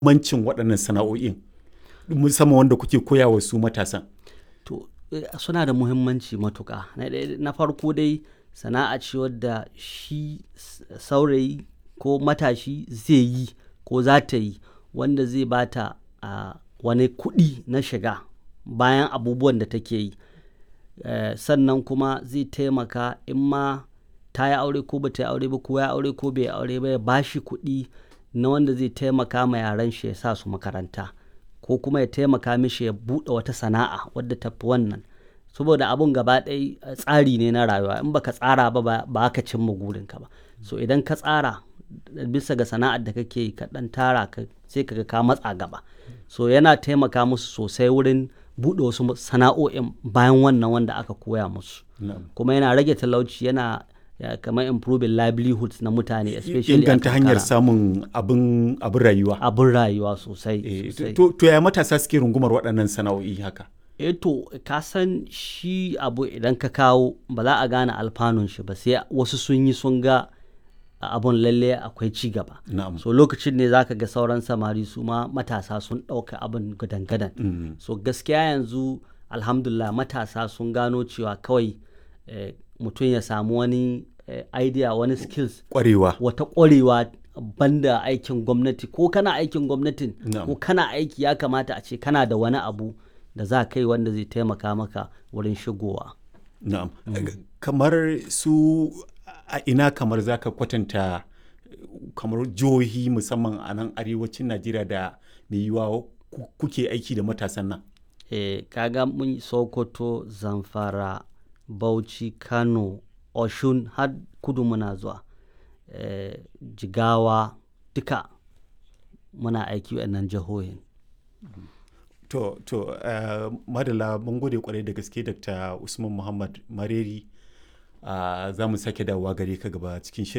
mancin waɗannan sana'o'in musamman wanda kuke koya wa su matasan to eh, suna da muhimmanci matuƙa na ɗaya- na farko dai sana'a ce wadda shi s- saurayi ko matashi zai yi ko za ta yi wanda zai bata a wani kuɗi na shiga bayan abubuwan da take yi Eh, sannan kuma zai taimaka in ma ta yi aure ko ba ta yi aure ba ko ya aure ko bai aure ba ya ba shi kuɗi na wanda zai taimaka ma yaran shi ya sa su makaranta ko kuma ya taimaka mishi ya buɗe wata sana'a wadda ta fi wannan saboda abun gaba ɗaya eh, tsari ne na rayuwa in baka tsara ba ba ba ka cimma gurinka ba so idan ka tsara bisa ga sana'ar da kake yi ka ɗan tara ka sai ka ga ka matsa gaba so yana taimaka musu sosai wurin buɗe wasu sana'o'in bayan wannan wanda aka koya musu Na'am. kuma yana rage talauci yana ya, kamar improving livelihoods na mutane especially a inganta hanyar karkara. samun abin abin rayuwa abin rayuwa sosai Eh, sosai. to to ya matasa suke rungumar waɗannan sana'o'i haka eh to ka san shi abu idan ka kawo ba za a gane alfanun shi ba sai wasu sun yi sun ga abun lalle akwai ci gaba na'am so lokacin ne zaka ga sauran samari su ma matasa sun ɗauka abin gadan-gadan Mm. so gaskiya yanzu alhamdulillah matasa sun gano cewa kawai eh, mutum ya samu wani eh, idea wani skills kwarewa wata ƙwarewa banda aikin gwamnati ko kana aikin gwamnatin Na'am. ko kana aiki ya kamata a ce kana da wani abu da za kai wanda zai taimaka maka wurin shigowa na'am kamar su a ina kamar zaka kwatanta kamar jihohi musamman a nan arewacin najeriya da mai yiwuwa ku- kuke aiki da matasan nan e, kaga mun yi sokoto zamfara bauchi kano oshun har kudu muna zuwa e, jigawa duka muna aiki nan jihohin To, to, uh, madala mun gode kwarai da gaske Dr. Usman Muhammad Mareri. Uh, za mu sake dawowa gare ka gaba cikin shirin.